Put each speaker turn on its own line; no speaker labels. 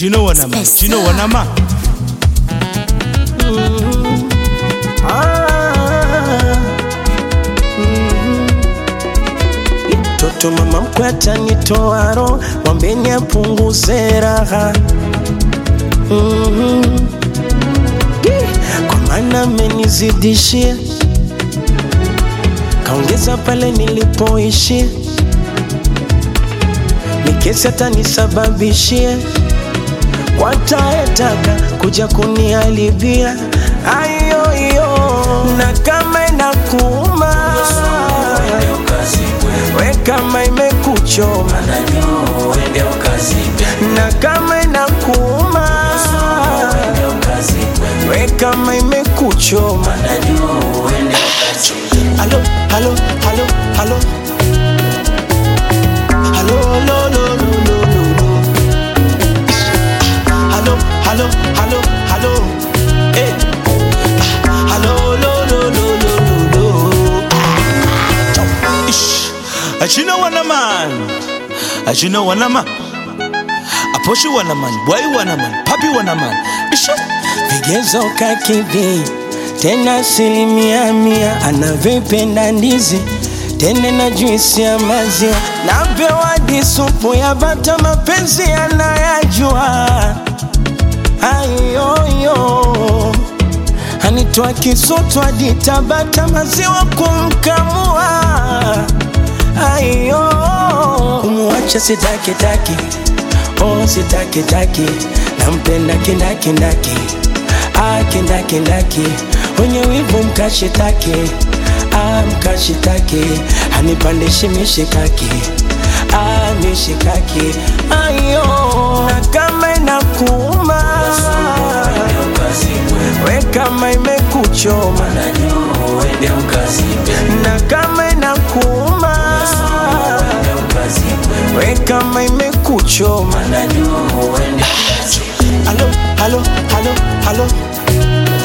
Do you know what I'm at? Do you know what I'm at?
Toto mama mkwe atanitoa roho, mwambeni apunguze raha Mhm. Ye, kwa maana amenizidishia, kaongeza pale nilipoishia, mikesi atanisababishia, wataetaka kuja kuniharibia ayoyo, na kama inakuuma we kama imekuchoma na kama inakuuma we kama imekuchoma halo halo halo halo halo lo, lo, lo, lo, lo, lo. halo halo halo halo Eh. halo lo, lo, lo, lo, lo, lo.
Ish. Uh, Do you know what I'm at? Uh, Do you know what I'm at? Aposhi wana man, boy wana man, papi wana man. Ish.
vigezo kakidhi tena asilimia mia anavyopenda ndizi tene na juisi ya maziwa napewa disupu ya bata mapenzi anayajua ayoyo anitoa kisoto hadi tabata maziwa kumkamua ayo kumwacha sitakitaki oh sitakitaki nampenda kindakindaki ah kindakindaki wenye wivu mkashitaki ah mkashitaki hanipandishi mishikaki ah mishikaki ayo na kama inakuuma we kama imekuchoma na kama inakuuma we kama imekuchoma halo halo halo halo